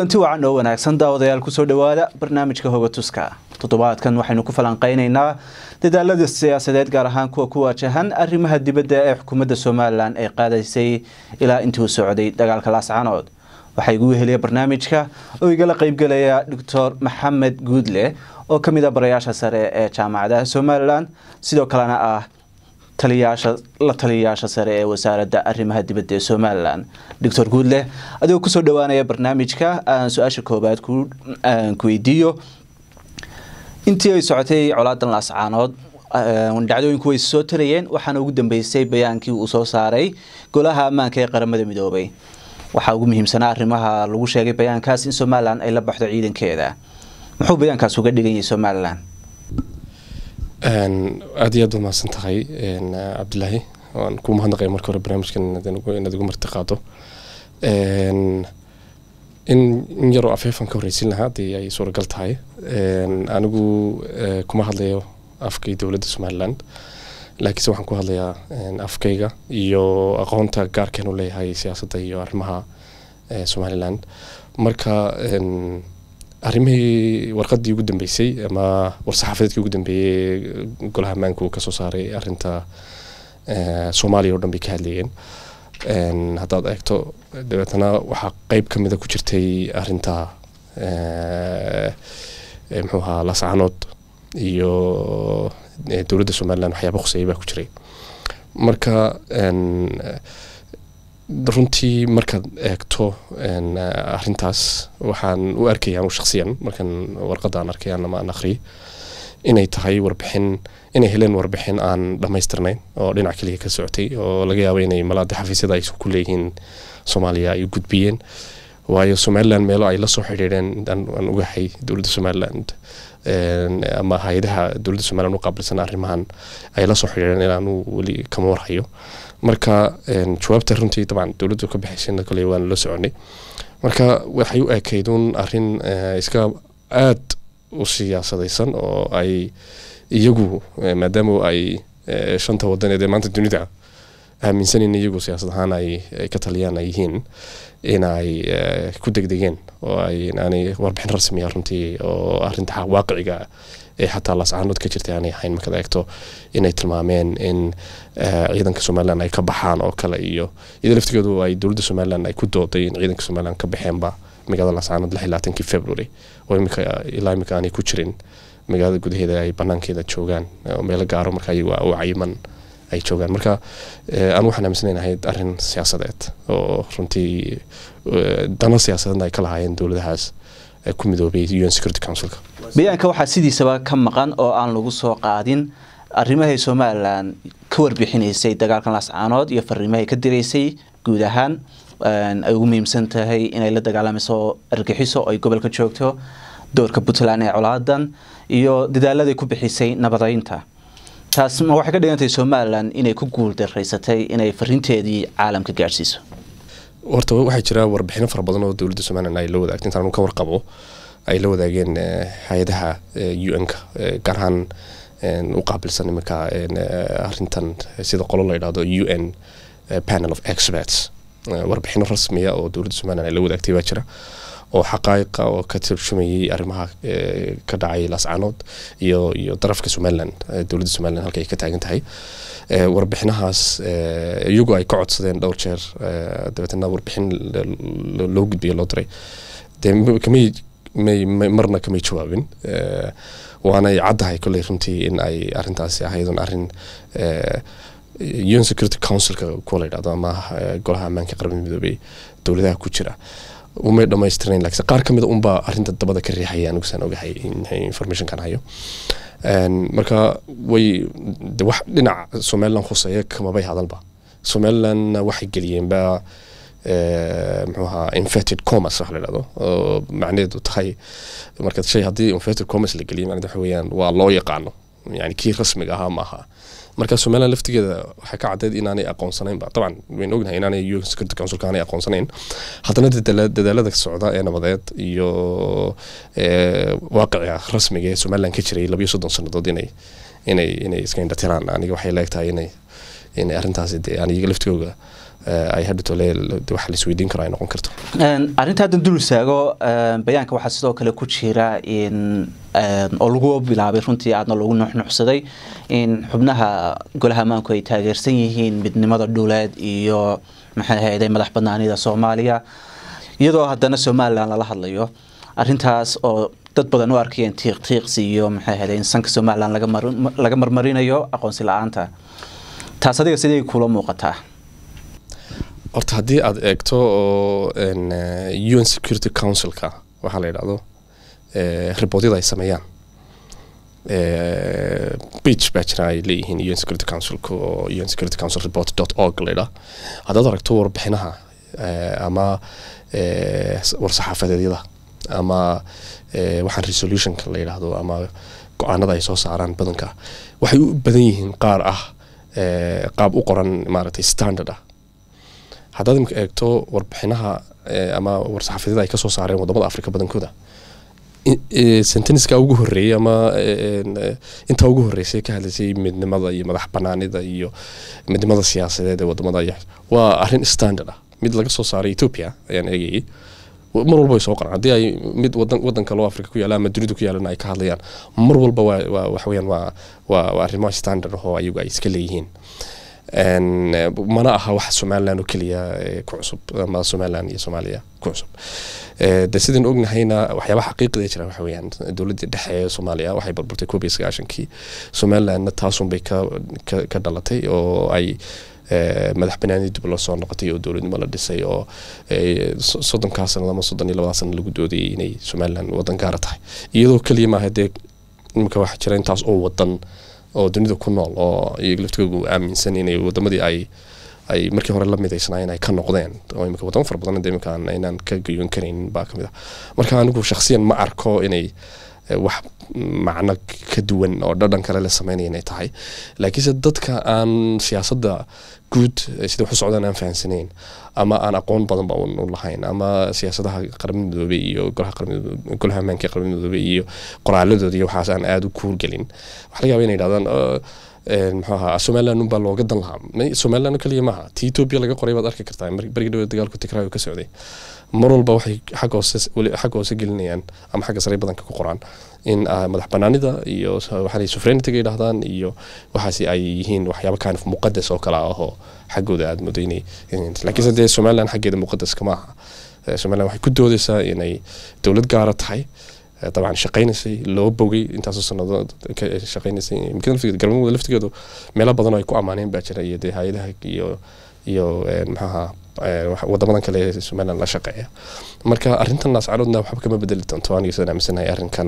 kulanti wacan oo wanaagsan daawadayaal kusoo dhawaada barnaamijka hogatuska toddobaadkan waxaynu ku falanqeyneynaa dadaalada siyaasadeed gaar ahaan kuwa ku waajahan arrimaha dibadda ee xukuumadda somalilan ay qaadaysay ilaa intii uu socday dagaalka laascanood waxaa igu weheliya barnaamijka oo igala qeybgelaya doctor maxamed guudle oo ka mid a barayaasha sare ee jaamacadaha somalilan sidoo kalena ah taliyaasha la taliyayaasha sare ee wasaaradda arrimaha dibadda ee somalilan doctor guudle adigoo kusoo dhawaanaya barnaamijka aan su-aasha koobaad ku weydiiyo intii ay socotay colaadan laascaanood dhacdooyinku way soo tarayeen waxaana ugu dambeysay bayaankii uu soo saaray golaha ammaanka ee qaramada midoobay waxaa ugu muhiimsanaa arrimaha lagu sheegay bayaankaas in somalilan ay la baxdo ciidankeeda muxuu bayaankaas uga dhigan yahay somalilan aada iyo aad baad mahadsan tahay cabdilaahi waan kuu mahadnaqaya marka hore barnaamijkan inaad igu marti qaado in in yaroo afeefan ka horreysin lahaa haddii ay suuragal tahay anigu kuma hadlayo afkay dowladda somaliland laakiinse waxaan ku hadlayaa afkayga iyo aqoonta gaarkeen u leeyahay siyaasadda iyo arrimaha somaliland marka arrimihii warqadii ugu dambeysay ama war-saxaafadeedkii ugu dambeeyey golaha ammaanka uu kasoo saaray arrinta soomaaliya o dhan bay ka hadlayeen haddaad eegto dabeetana waxaa qeyb ka mida ku jirtay arrinta muxuu ahaa lascanood iyo dowladda somaliland waxyaaba khuseeyay baa ku jiray marka runtii markaad eegto arrintaas waxaan u arkaya anu shaksiyan markan warqadaan arkay ama aan akhriyay inay tahay warbixin inay heleen warbixin aan dhammaystirnayn oo dhinac keliya ka socotay oo laga yaabo inay malaada xafiisyada ay ku leeyihiin soomaaliya ay gudbiyeen waayo somaliland meelo ay la soo xidhiidheen aan ogahay dowladda somaliland ama hay-adaha dowladda somaliland u qaabilsan arrimahan ay la soo xidhiidheen inaanu weli kama warhayo marka jawaabta runtii dabcan dowladdu ka bixaysayna kole waanu la soconay marka waxay u ekayduun arrin iska aad u siyaasadaysan oo ay iyagu maadaama ay shanta wadaneed ee maanta dunida aaminsanin iyagu siyaasad ahaan ay ka taliyaan ay yihiin in ay ku degdegeen oo ay aanay warbixin rasmiya runtii oo arrinta waaqiciga ee xataa laascaanood ka jirtay aanay ahayn markaad eegto inay tilmaameen in ciidanka somaliland ay ka baxaan oo kale iyo iyadoo laftigeedu ay dowladda somaliland ay ku dooday in ciidanka somaliland ka baxeenba magaalada laascaanood lix iyo labaatankii february oo imika ilaa imika aanay ku jirin magaalada gudaheeda ay banaankeeda joogaan oo meelo gaaro marka iyagu u cayiman ay joogaan marka aan waxaan aaminsanayn ahayd arrin siyaasadeed oo runtii dano siyaasadeedna ay ka lahaayeen dowladahaas ku midoobay un security councilka bayaanka waxaa sidiisaba ka maqan oo aan lagu soo qaadin arrimahay somalilan ka warbixinaysay dagaalkan laascaanood iyo fariimahay ka diraysay guud ahaan ay ugu muhiimsan tahay inay la dagaalamayso argaxiso oo ay gobolka joogto doorka puntland ee colaadan iyo dadaaladay ku bixisay nabadeynta taas ma waxay ka dhigantahay somalilan inay ku guul daraysatay inay fariinteedii caalamka gaadhsiiso horta waxaa jira warbixino fara badan oo dowladda somalilan ay la wadaagtay intaan ka warqabo ay la wadaageen hay-adaha u n-ka gaar ahaan u qaabilsan iminka arrintan sida qolo la yidhahdo u n panel of experts warbixino rasmiya oo dowladda somalilan ay la wadaagtay baa jira oo xaqaayiqa oo ka turjumayay arrimaha ka dhacay laascaanood iyo iyo darafka somaliland dowladda somaliland halka ay ka taagan tahay warbixinahaas iyagu ay ka codsadeen dhowr jeer dabeetana warbixin loo gudbiyo loo diray dee kamay may marna kamay jawaabin waanay caddahay kolley runtii in ay arrintaasi ahaydun arrin un security councilka kuwa la yidhahdo ama golaha ammaanka qaramada midoobey dowladaha ku jira umay dhamaystirnayn laakiin qaar ka mid a unbaa arrinta dabada ka riixaya anigu saan ogahay informationkan hayo marka way de wax dhinac somaliland khuseeya kamabay hadalba somalilandna waxay geliyeenba muxuu ahaa inverted commerce wax la yidhahdo oo macnaheedu tahay marka shay haddii inverted commerce la geliyo macnaheedu waxa weeyaan waa loo yaqaano yani kii rasmiga ahaa maaha marka somaliland laftigeeda waxay ka caddeyd inaanay aqoonsanaynba dabcan waynu ognahay inaanay un security councilka aanay aqoonsanayn haddana dadaalada socda ee nabadeed iyo waaqiciga rasmiga ee somaliland ka jiray labayo soddon sannadood inay inay inay iska indhatiraan aniga waxay leegtahay inay inay arrintaasi dee aan iyaga laftigooga ay hadhitole waxa la isweydiin karo ay noqon karto arrinta haddan dul istaago bayaanka waxaa sidoo kale ku jira in oo lagu bilaabay runtii aadna loogu nuxnuxsaday in xubnaha golaha ammaanku ay taageersan yihiin midnimada dhuleed iyo maxay ahayday madax banaanida soomaaliya iyadoo haddana somalilan lala hadlayo arrintaas oo dad badan u arkayeen tiiq tiiqsi iyo maxay ahayday in sanka somalilan laga marmarinayo aqoonsi la-aanta taas adiga sidee kula muuqataa horta haddii aada eegto oo un security councilka waxaa la yidhahdo riboodyada ay sameeyaan beach baa jira ay leeyihiin un security councilka oo un security council report dot org la yidhaha haddaad aragto warbixinaha ama war-saxaafadeedyada ama waxaan resolutionka la yidhaahdo ama go-aanada ay soo saaraan badanka waxay u badan yihiin qaar ah qaab u qoran maaragtay standard ah haddaad imika eegto warbixinaha ama war-saxaafadyada ay kasoo saareen wadamada africa badankooda senteniska ugu horeeyey ama intaa ugu horeysay ka hadlaysay midnimada iyo madax banaanida iyo midnimada siyaasadeed ee wadamada waa arrin standard ah mid laga soo saaray ethiopia ayaan eegayay mar walba way soo qoraan haddii ay mid wadan wadan kaloo africa ku yaalla ama dunida ku yaalana ay ka hadlayaan mar walba waa waa waxa weeyaan waa waa waa arrimo standard ah oo ayagu ay iska leeyihiin mana aha wax somalilan oo keliya ku cusub ama somalilan iyo soomaaliya ku cusub de sidaan ognahayna waxyaabaha xaqiiqda jira waxa weeyaan dowladda dhexe ee soomaaliya waxay burburtay koob iyo sagaashankii somalilandna taasunbay ka ka dhalatay oo ay madax banaani dib loo soo noqotay oo dowladnimo la dhisay oo soddonkaa sanad ama soddon iyo labadaa sanad lagu doodayay inay somaliland wadan gaara tahay iyadoo keliya maaha dee imika waxaa jira intaas oo wadan oo dunida ku nool oo iyaga laftigoogu aaminsan inay wadamadii ay ay markii hore la midaysnaayeen ay ka noqdeen oo imika wadamo fara badan imika inaan ka gayoon karaynin baa kamid ah marka anigu shakhsiyan ma arko inay wax macno ka duwan oo dhadhan kale la sameynaya inay tahay laakiinse dadka aan siyaasadda guud sida wax u socdaan aan fahansanayn ama aan aqoon badanba u lahayn ama siyaasadaha qaramada midoobey iyo golaha golaha ammaanka ee qaramada midoobey iyo qoraaladooda iyo waxaas aan aada u kuurgelin waxaa laga yaba inay yidhahdaan muxuu ahaa somaliland unbaa looga dan lahaa somaliland kaliya maaha ti ethiopia laga qoray baad arki kartaa barigi dhaweed dagaalku tigraayo ka socday mar walba waxay xagga hoose xagga hoose gelinayaan ama xagga sare badanka ku qoraan in madax banaanida iyo waxaa sovereignity-ga yidhahdaan iyo waxaasi ay yihiin waxyaaba kind of muqadas oo kale ah oo xaggooda aada moodo inay laakiinse dee somaliland xaggeeda muqadaska maaha somaliland waxay ku doodaysaa inay dowlad gaara tahay dabcan shaqaynaysay loo bogay intaasoo sanadood shaqaynaysay galmudug laftigeedu meelo badan oo ay ku ammaaneen baa jira iyo dee hay-adaha iyo iyo maxaha wadamadan kale ee somaliland la shaqeeya marka arrintan naascaroodna waxba kama bedeli doonto aniga sidaan aaminsanahay arrinkan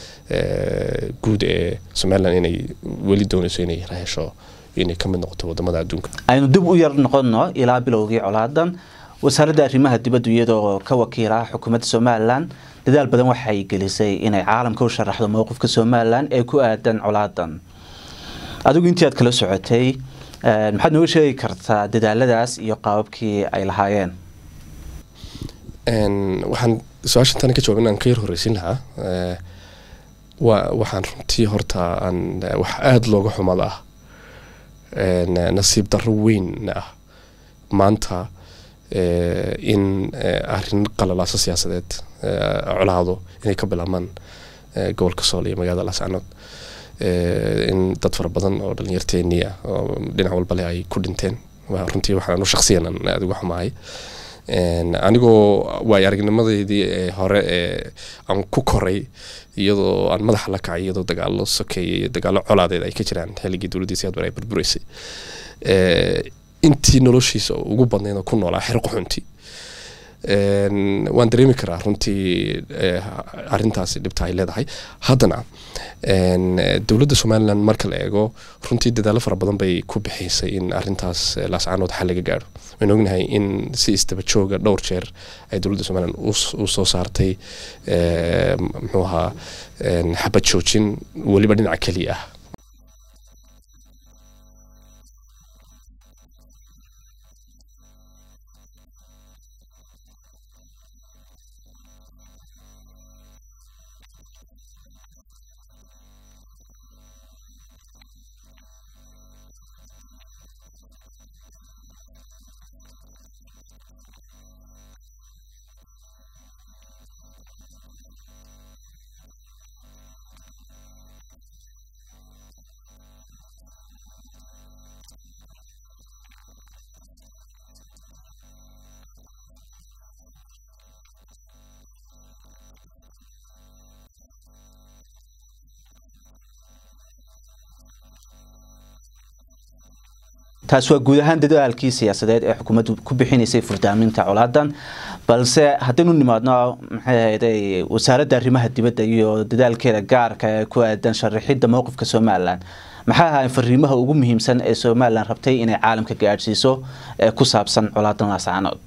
guud ee somaliland inay weli doonayso inay hesho inay kamid noqoto wadamada adduunka aynu dib u yar noqono ilaa bilowgii colaadan wasaaradda arrimaha dibaddu iyadoo ka wakiila xukuumadda somalilan dadaal badan waxay gelisay inay caalamka u sharaxdo mowqifka somalilan ee ku aadan colaadan adigu intii aad kala socotay maxaad nooga sheegi kartaa dadaaladaas iyo qaababkii ay lahaayeen waxaan su-aashan tani ka jawaab inaan ka yar horeysin lahaa wa waxaan runtii horta aan wax aada looga xumada ah nasiib darro weyn ah maanta in arrin qalalaaso siyaasadeed colaado inay ka bilaabmaan gobolka sool iyo magaalada laascanood in dad fara badan oo dhalinyarteenii ah oo dhinac walba leh ay ku dhinteen runtii waxaan u shaksiyan aada uga xumahay anigoo waay aragnimadeydii hore ee aan ku koray iyadoo aan madaxa la kacay iyadoo dagaalo sokeeye iyo dagaalo colaadeed ay ka jiraan xilligii dowladdii siyaad bare ay burburaysay intii noloshiisa ugu badnayd oo ku noolaa xero qaxunti waan dareemi karaa runtii arintaasi dhibta ay leedahay haddana dowladda somalilan marka la eego runtii dadaalo fara badan bay ku bixisay in arintaas laascaanood xal laga gaaro waan ognahay in si istaba jooga dhowr jeer ay dowladda somalilan u soo saartay muxuu ahaa xabad joojin weliba dhinaca keliya ah taas waa guud ahaan dadaalkii siyaasadeed ee xukuumaddu ku bixinaysay furdaaminta colaadan balse haddaynu nimaadno maxay ahayday wasaaradda arrimaha dibadda iyo dadaalkeeda gaarka ee ku aadan sharaxidda mowqifka somalilan maxay ahaayeen fariimaha ugu muhiimsan ee somalilan rabtay inay caalamka gaadhsiiso ee ku saabsan colaadan laascaanood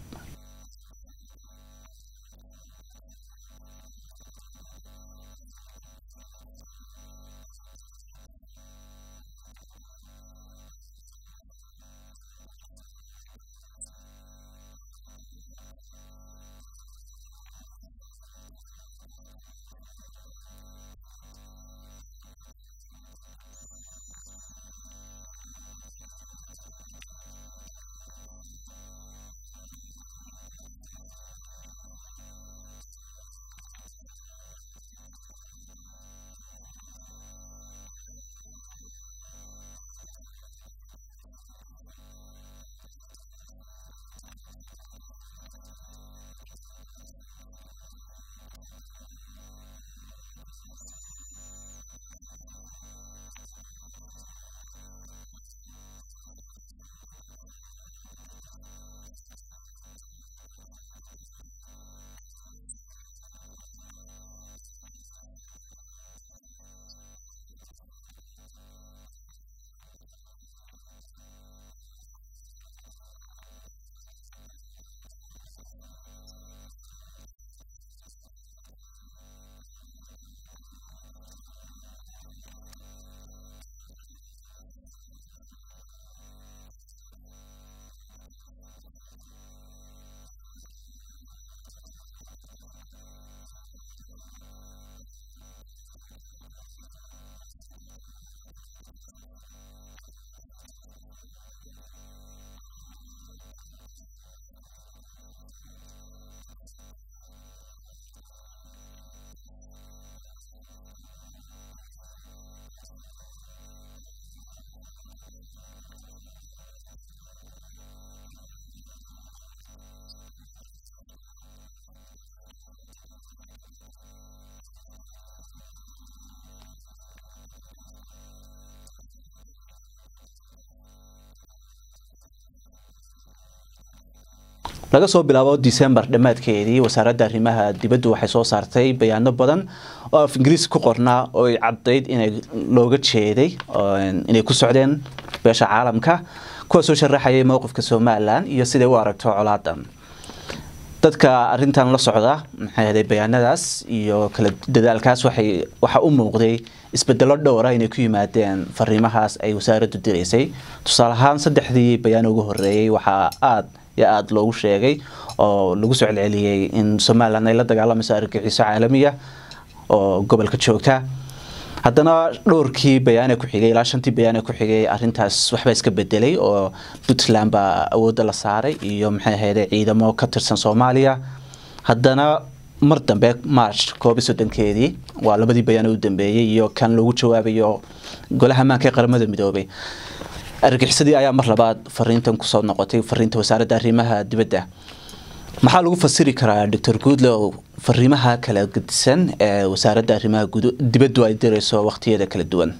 laga soo bilaabo december dhammaadkeedii wasaaradda arrimaha dibaddu waxay soo saartay bayaano badan oo af ingiriis ku qornaa oo ay caddayd inay looga jeeday inay ku socdeen beesha caalamka kuwaasoo sharaxayay mowqifka somalilan iyo siday u aragto colaadan dadka arintan la socda maxay ahday bayaanadaas iyo kala dadaalkaas waxay waxa u muuqday isbedelo dhowra inay ku yimaadeen fariimahaas ay wasaaraddu diraysay tusaale ahaan saddexdii bayaan ugu horeeyey waxaa aada iyo aada loogu sheegay oo lagu soo celceliyey in somalilan ay la dagaalamayso argagixiso caalamiya oo gobolka joogta haddana dhowrkii bayaane ku xigay ilaa shantii bayaane ku xigay arintaas waxbaa iska bedelay oo puntland baa awoodda la saaray iyo maxay ahayde ciidamo ka tirsan soomaaliya haddana mar dambe march koob iyo soddonkeedii waa labadii bayaane u dambeeyey iyo kan lagu jawaabayo golaha ammaanka ee qaramada midoobay argagixisadii ayaa mar labaad fariintan kusoo noqotay fariinta wasaaradda arrimaha dibadda maxaa lagu fasiri karaa doctor goodlow fariimaha kala gedisan ee wasaaradda arrimaha dibaddu ay dirayso waqtiyada kala duwan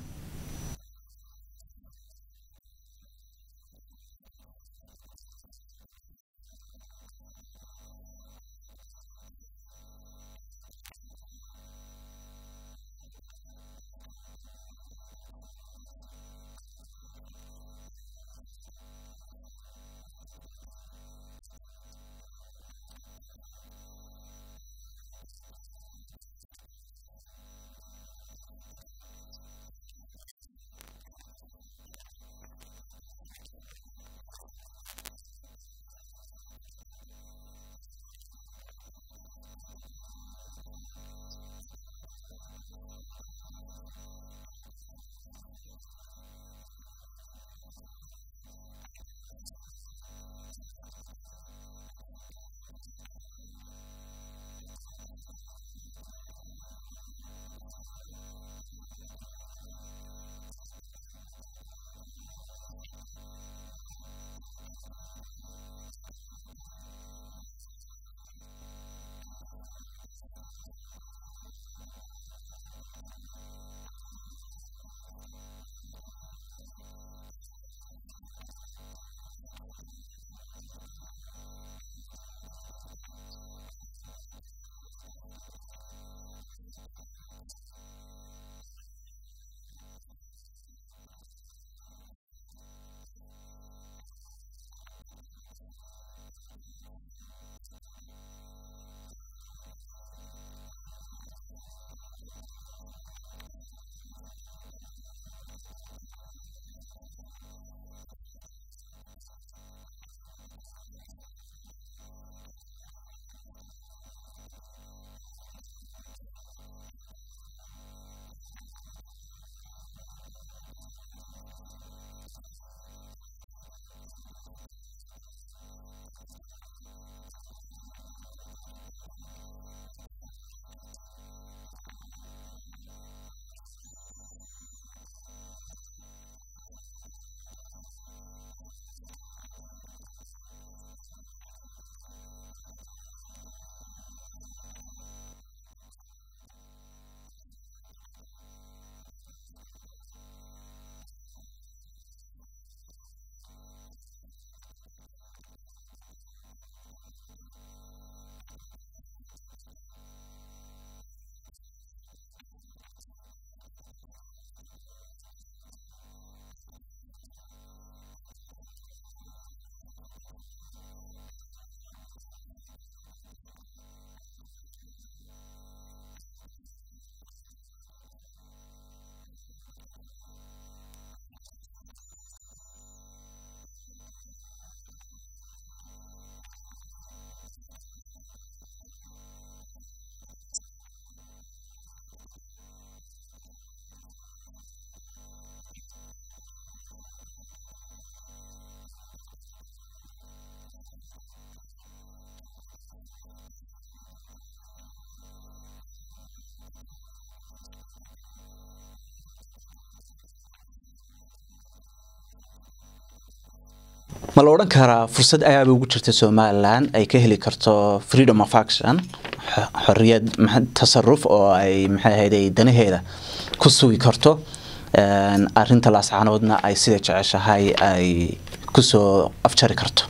ma la odhan karaa fursad ayaaba ugu jirta somalilan ay ka heli karto freedom of action xoriyad tasaruf oo ay maxay ahayday danaheeda ku sugi karto arinta laascaanoodna ay sida jeceshahay ay kusoo afjari karto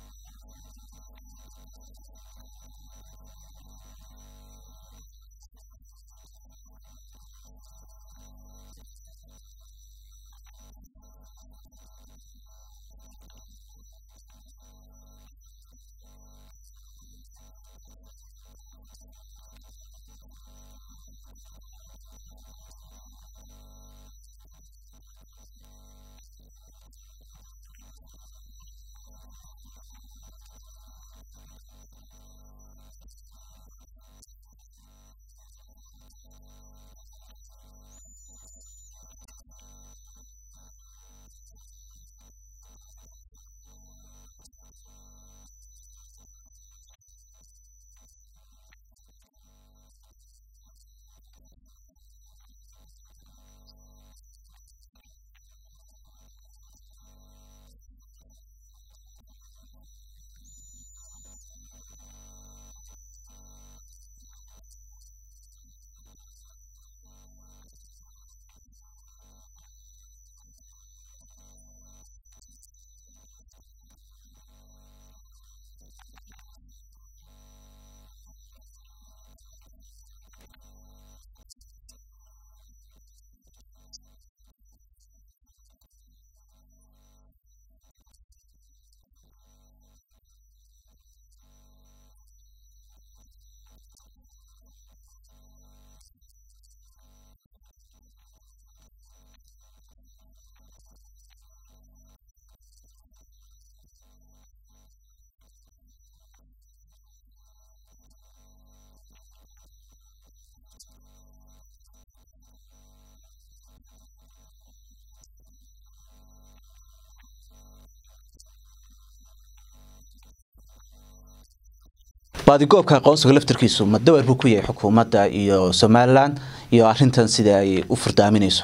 baadigoobka aqoonsiga laftarkiisu ma dawar buu ku yahay xukuumadda iyo somalilan iyo arintan sida ay u furdaaminayso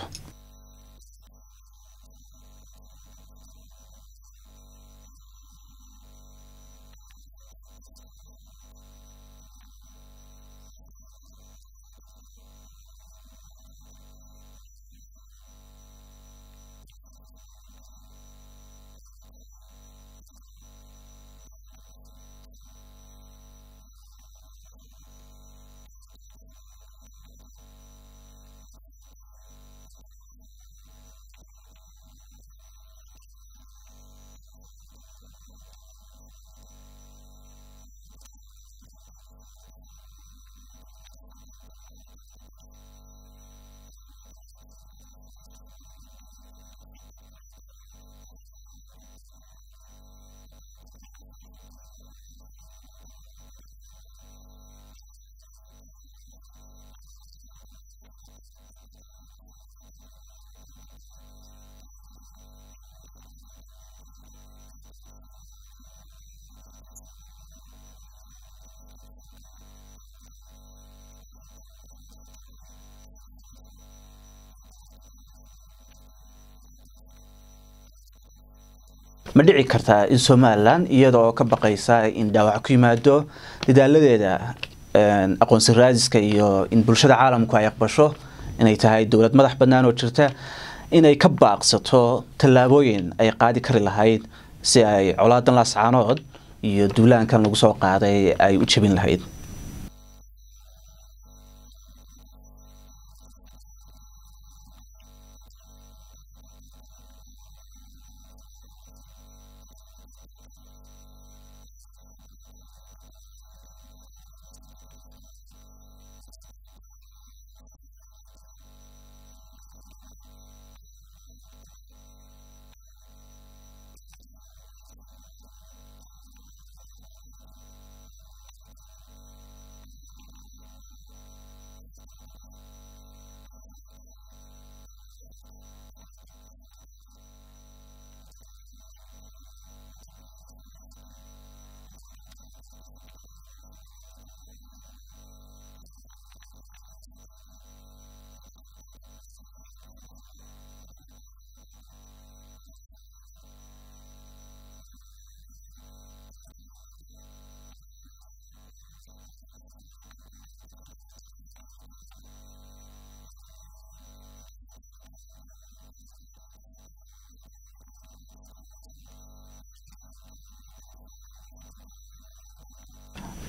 ma dhici kartaa in somalilan iyada oo ka baqaysa in dhaawac ku yimaado dadaaladeeda aqoonsi raadiska iyo in bulshada caalamku ay aqbasho inay tahay dowlad madax bannaan oo jirta inay ka baaqsato tallaabooyin ay qaadi kari lahayd si ay colaadan laascaanood iyo duulaankan lagu soo qaaday ay u jebin lahayd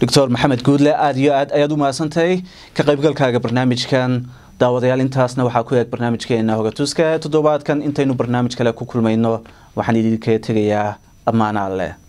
doctor maxamed guudle aada iyo aad ayaad u mahadsantahay ka qaybgalkaaga barnaamijkan daawadayaal intaasna waxaa ku eeg barnaamijkeena hogatuska toddobaadkan intaynu barnaamij kale ku kulmayno waxaan idinkaga tegayaa ammaana alleh